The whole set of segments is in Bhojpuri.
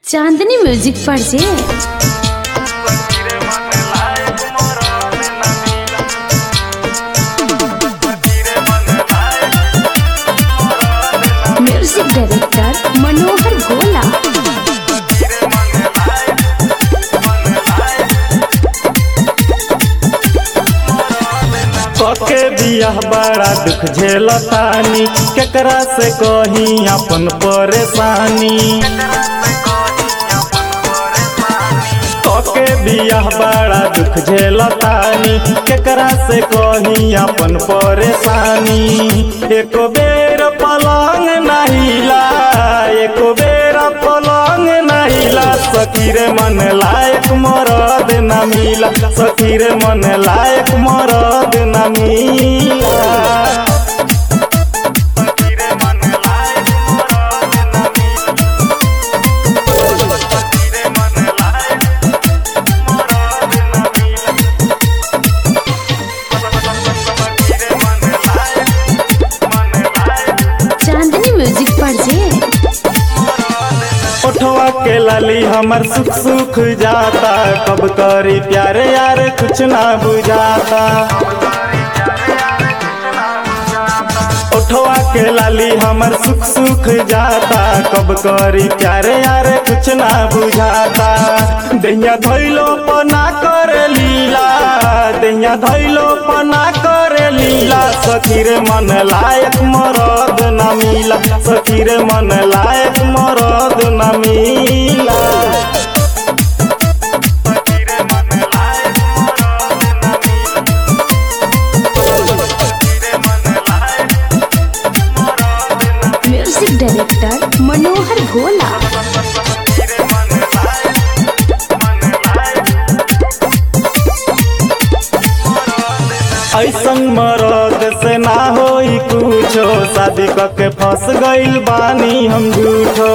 चांदनी म्यूजिक पर जे म्यूजिक डायरेक्टर मनोहर गोला पके बियाह बड़ा दुख झेलतानी केकरा से कही अपन परेशानी पके बियाह बड़ा दुख झेलतानी केकरा से कही अपन परेशानी एक बेर पलंग नहिला एक बेर पलंग नहिला सखी रे मन लायक मरद न मिला सखी रे मन लायक मरद न मिला चांदनी म्यूजिक पर जे ओठवा के लाली हमर सुख सुख जाता कब करी प्यारे यार कुछ ना बुझाता ओठवा के लाली हमर सुख सुख जाता कब करी प्यारे यार कुछ ना बुझाता दैया धैलो पना कर लीला दैया धैलो पना कर लीला सखी रे मन लायक मरद न मिला सखी रे मन लायक मरद न मिला म्यूजिक डायरेक्टर मनोहर गोला ऐसन मरद से ना होई कुछो शादी के फंस गइल बानी हम झूठो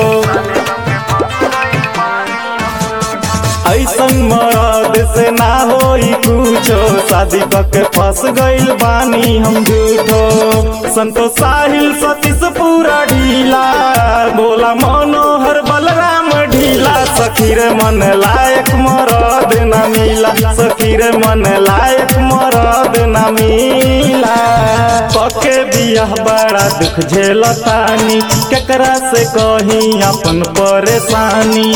ऐसन मरद से ना होई कुछो शादी के फंस गइल बानी हम झूठो संतोष साहिल सतीश पूरा ढीला बोला मनोहर बलराम ढीला सखी रे मन लायक मरद न मिला सखी रे मन लायक मरद न मिला पके बियाह बड़ा दुख झेलतानी केकरा से कही अपन परेशानी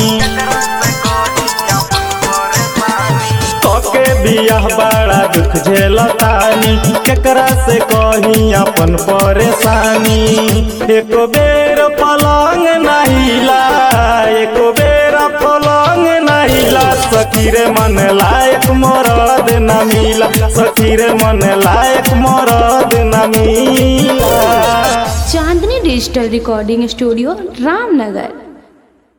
पके बियाह बड़ा दुख झेलतानी केकरा से कही अपन परेशानी एक बेर पलंग नहिला एक बेर पलंग नहिला सखी रे मन लायक मरद न मिला सखी रे मन लायक मरद न मिला Chandni digital recording studio Ramnagar